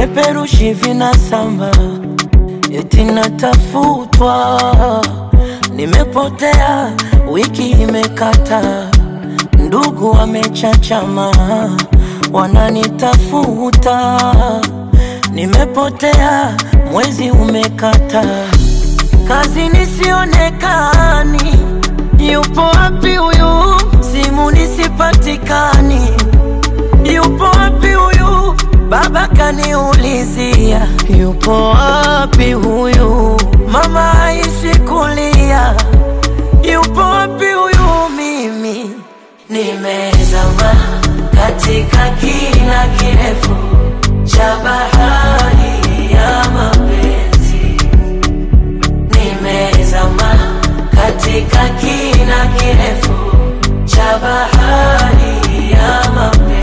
vipeperushi vinasamba, eti natafutwa, nimepotea, wiki imekata, ndugu wamechachama, wananitafuta, nimepotea, mwezi umekata, kazi nisionekani, yupo wapi huyu? Simu nisipatikani, yupo wapi huyu? Baba kaniulizia, yupo wapi huyu? Mama haishi kulia, yupo wapi huyu? Mimi nimezama katika kina kirefu cha bahari ya mapenzi, nimezama katika kina kirefu cha bahari ya mapenzi.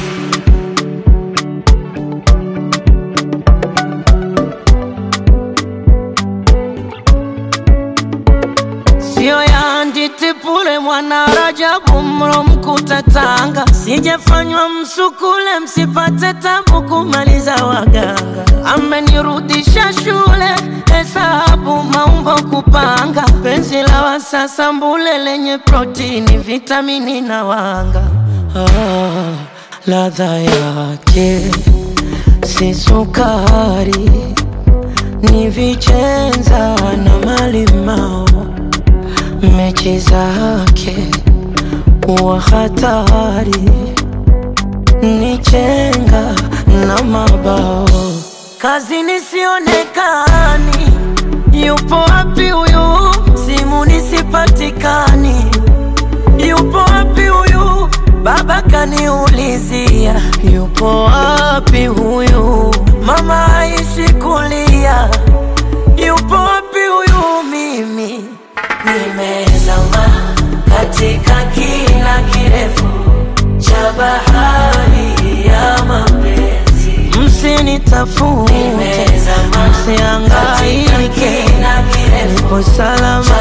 Sio ya nditipule mwana Rajabu mro mkuta Tanga, sijafanywa msukule msipate tabu kumaliza waganga. Amenirudisha shule hesabu maumbo kupanga, penzi la wasasa mbule lenye protini vitamini na wanga. Ah, ladha yake si sukari, ni vichenza na malimao mechi zake wa hatari ni chenga na mabao, kazi nisionekani, yupo wapi huyu? Simu nisipatikani, yupo wapi huyu? Baba kaniulizia, yupo wapi huyu? Mama haishi kulia, yupo wapi huyu? Mimi nimezama katika kina kirefu cha bahari ya mapenzi, msinitafute, Nimezama msiangaike, katika kina kirefu nipo salama cha